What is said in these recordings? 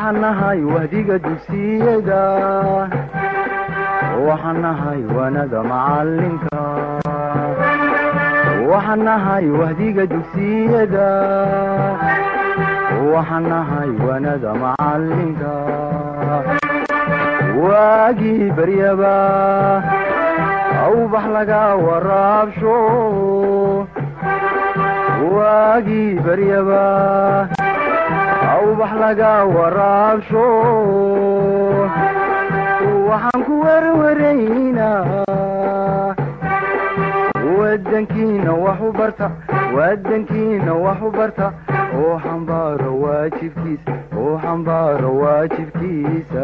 waxaan nahay wahdiga dugsiyada waxaan nahay wanada macalinka waxaan nahay wahdiga dugsiyada waxaan nahay wanada macalinka waagii baryaba awbax laga waraabsho waagii baryaba awbax laga waraabsho waxaan ku werwaraynaa wadankiina wax u barta wadankiina wax u barta oo xambaaro waajibkiisa oo xambaaro waajibkiisa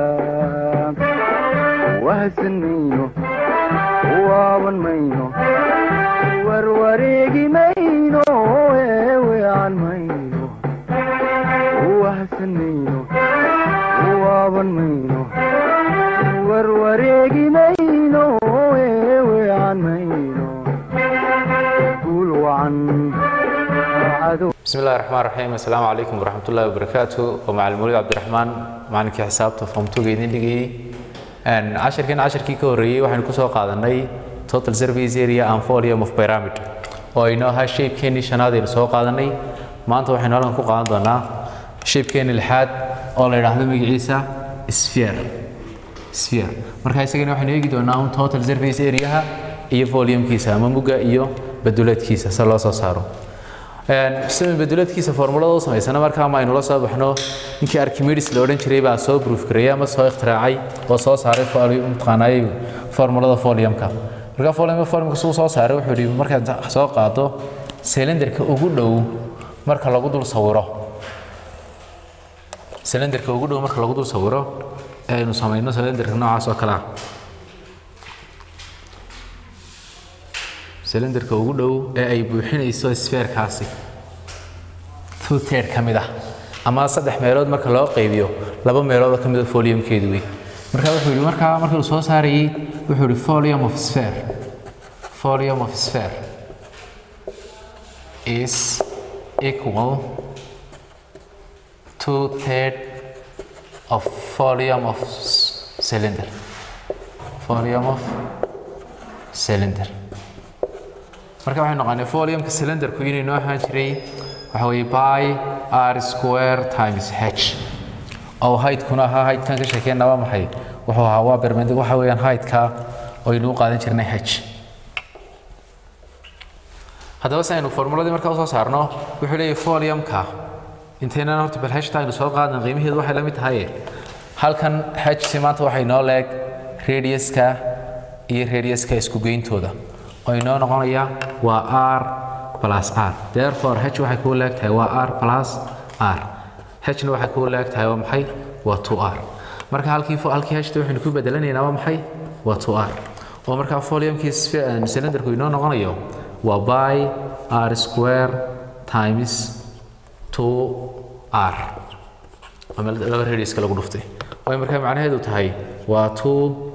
wahsan mayno waaban mayno warwareegi mayno eewean mayno wahsan mayno waaban mayno warwareegi mayno eewean mayno guul wacan cadow bismi illahi raxmaan raxiim assalaamu calaykum waraxmat ullahi wabarakaatu waa macalin mawlid cabdiraxmaan macalinkii xisaabta foomtuga idin dhigayey cashirkan cashirkii ka horreeyey waxaynu kusoo qaadanay total service area and volume of pyramid oo aynoo ahaa shaybkeenii shanaad aynu soo qaadanay maanta waxaynu halkan ku qaadan doonaa shaybkeenii lixaad oo la yidhaahdo magaciisa sphere sphere marka isagana waxaynu eegi doonaa un total service areaha iyo volumekiisa ama mugga iyo baduleedkiisa se loo soo saaro sida baduleedkiisa formulada u samaysana markaa ma aynu la soo baxno ninkii archimedes la odhan jiray baa soo proof gareeyay ama soo ikhtiraacay oo soo saaray maqaanayay formulada foliumka marka folium foliumka suu soo saaray wuxuu yidhi markaad soo qaado cylinderka ugu dhow marka lagu dul sawiro cylinderka ugu dhow marka lagu dul sawiro ee aynu samayno cylinderka noocaas oo kale ah cylinderka ugu dhow ee ay buuxinayso sfeerkaasi two third ka mid ah ama saddex meelood marka loo qaybiyo laba meelood ka mid a foliumkeedu wey marka wuxuu yidhi markaa markii uu soo saarayey wuxuu yidhi volume of sphere volume of sphere is equal two third of volume of cylinder volume of cylinder marka waxay noqonay foliumka cylinderku inay noo ahaan jiray waxa weeye by r square times h oo heightkuna ahaa heightka ka sheekeyna waa maxay wuxuu ahaa waa bermend waxa weeyaan heightka oo aynu u qaadan jirnay h haddaba si aynu formuladii markaa usoo saarno wuxuu leeyahay foliumka intaynan horta bal hta aynu soo qaadan qiimaheedu waxay la mid tahay halkan h si maanta waxay noo leeg radiuska iyo radiuska isku geyntooda oo inoo noqonaya waa r plus r therefore h waxay kuu leegtahay waa r plus r hna waxay kuu leegtahay waa maxay waa 2r marka halkii halkii hta waxaynu ku bedelanaynaa waa maxay waa 2r oo markaa foliumkii cylinderku inoo noqonayo waa by r square times 2r ama laba radiuska lagu dhuftay way markaa macnaheedu tahay waa 2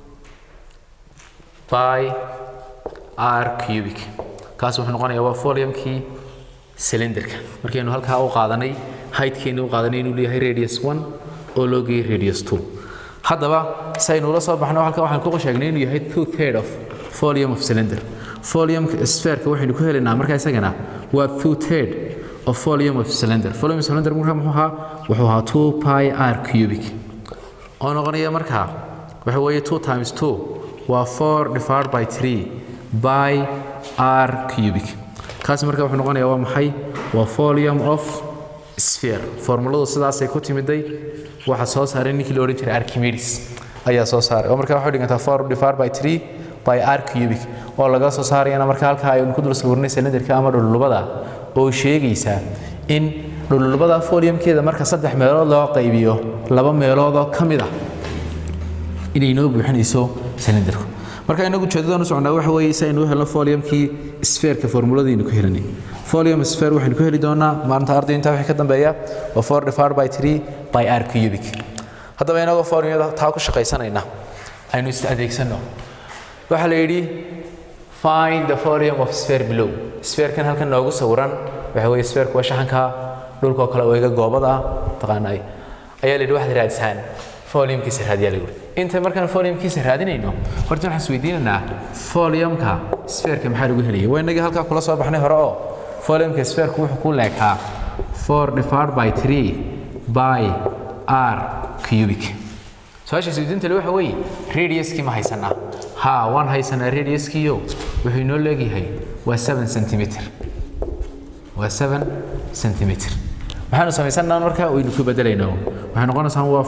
by r cubic kaas wuxuu noqonayaa waa foliumkii cylinderka markaynu halkaa u qaadanay heightkeenni u qaadanay inuu leeyahay radius 1 oo loo geeyey radius 2 haddaba si aynu ula soo baxno halkaa waxaan ku sheegnay inuu yahay two third of volume of cylinder volume sphereka waxaynu ku helaynaa markaa isagana waa two third of volume of cylinder volume of cylinder markaa muxuu ahaa wuxuu ahaa 2 pi r cubic oo noqonaya markaa waxa weeye 2 times 2 waa 4 divided by 3 by r cubic kaas marka wuxuu noqonayaa waa maxay waa volume of sphere formuladu sidaasay ku timiday waxa soo saaray ninkii la odhan jiray archimedes ayaa soo saaray oo marka waxay dhigantaa 4 divided by 3 by r cubic oo laga soo saarayana marka halka aynu ku dul sawirnay cylinderka ama dhululubada oo sheegaysa in dhululubada foliumkeeda marka saddex meelood loo qaybiyo laba meelood oo ka mid ah inay noo buuxinayso cylinderku marka inagu ujeedadaan u socnaa waxa weeye si aynu u helno foliumkii sphereka formuladaynu ku helanay folium sphere waxaynu ku heli doonaa maalinta arday intaa wixii ka dambeeya waa four divided by three by r cubic haddaba inagoo foliumyada taa ku shaqaysanayna aynu is adeegsano waxaa la yidhi find the volume of sphere below spherekan halkan noogu sawiran waxa weeye sphereku waa shaxanka dhulkoo kale oo iga goobada ah taqaanay ayaa la yidhi waxaad raadisaan foliumkiisa raadiyaa lagu inta markaan foliumkiisa raadinayno horta waxaan isweydiinaynaa foliumka sphereka maxaa lagu helaya waa inagii halkaa kula soo baxnay hore oo foliumka sphereka wuxuu ku leekaa 4 divided by 3 by r cubic su-aasha isweydiinta le waxa weeye radiuskii ma haysanaa ha waan haysanaa radiuskiio wuxuu inoo leegyahay waa 7 centimeter waa 7 centimeter maxaanu samaysannaa markaa waynu ku bedelaynaa waxay noqonaysaa waa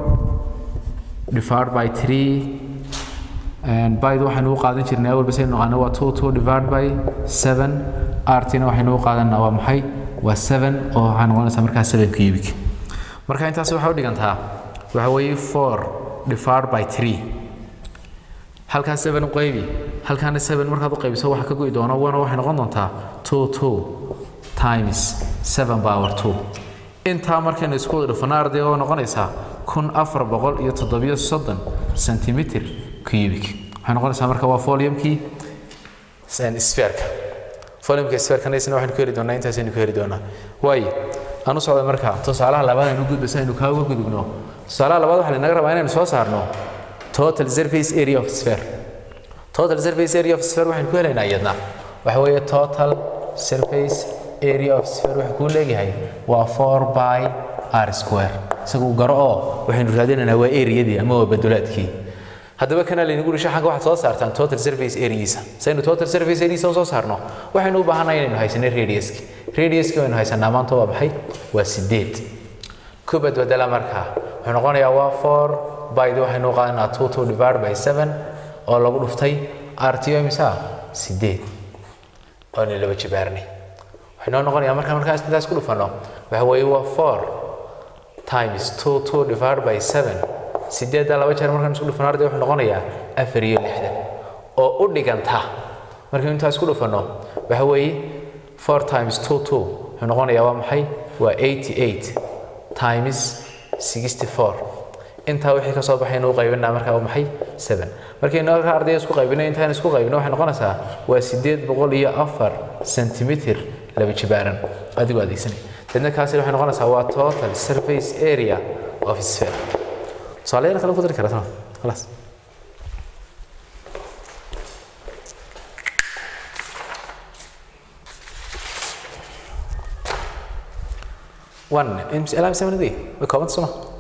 4 divided by 3 and byda waxaynu u qaadan jirnay awalba saynu naqaano waa 2 2 divided by 7 rtina waxaynu u qaadanaa waa maxay waa 7 oo waxaa noqonaysaa markaa 7 cubic marka intaas waxay u dhigantaa waxa weeye 4 divided by 3 halkaa 7 u qaybi halkaana 7 markaad u qaybiso waxa ka go'i doona wana waxay noqon doontaa 2 2 times 7 power 2 intaa markaynu isku wada dhufano arday oo noqonaysaa kun afar boqol iyo toddobiyo soddon centimeter cubic waxay noqonaysaa marka waa foliumkii sphereka foliumka sphereka isna waxaynu ku heli doonaa intaasaynu ku heli doonaa waayo aan u socda marka tusaalaha labaad aynu gudba si aynu kaa uga gudubno tusaalaha labaad waxaa lanaga rabaa inaynu soo saarno total surface area of sphere total surface area of sphere waxaynu ku helaynaa iyadna waxa weeye total surface area of sphere wuxuu kuu leeyahay waa 4 by r square isagu garo oo waxaynu raadinaynaa waa areadii ama waa badulaadkii haddaba kana laynagu dhisho xagga waxaad soo saartaan total surface areaisa saynu total surface areaisa soo saarno waxaynu u baahannahay inaynu haysanay radiuski radiuski waynu haysanaa maanta waa maxay waa sideed ku badbedela markaa wuxuu noqonayaa waa 4 bydi waxaynu u qaadanaa 2 2 divided by 7 oo lagu dhuftay rto imisa sideed oonu laba jibaarnay waxaynoo noqonayaa markaa markaas intaas ku dhufano waxa weeye waa 4 times 2 2 divided by 7 sideedda laba jeer markaan isku dhufano arday wuxuu noqonayaa afar iyo lixdan oo u dhiganta markaynu intaas ku dhufano waxa weeye 4 times 2 2 wuxuu noqonayaa waa maxay waa 88 times 64 intaa wixii ka soo baxaynu u qaybinaa markaa waa maxay 7 markaynu halka ardayda isku qaybino intaan isku qaybino waxay noqonaysaa waa sideed boqol iyo afar centimeter laba jibaaran adigoo adeegsanay dadna kaasi waxay noqonaysaa waa total surface area of sphere tusaalayaal kale ku dari karaa khalaas one ilaa mise manadii way koobanta soma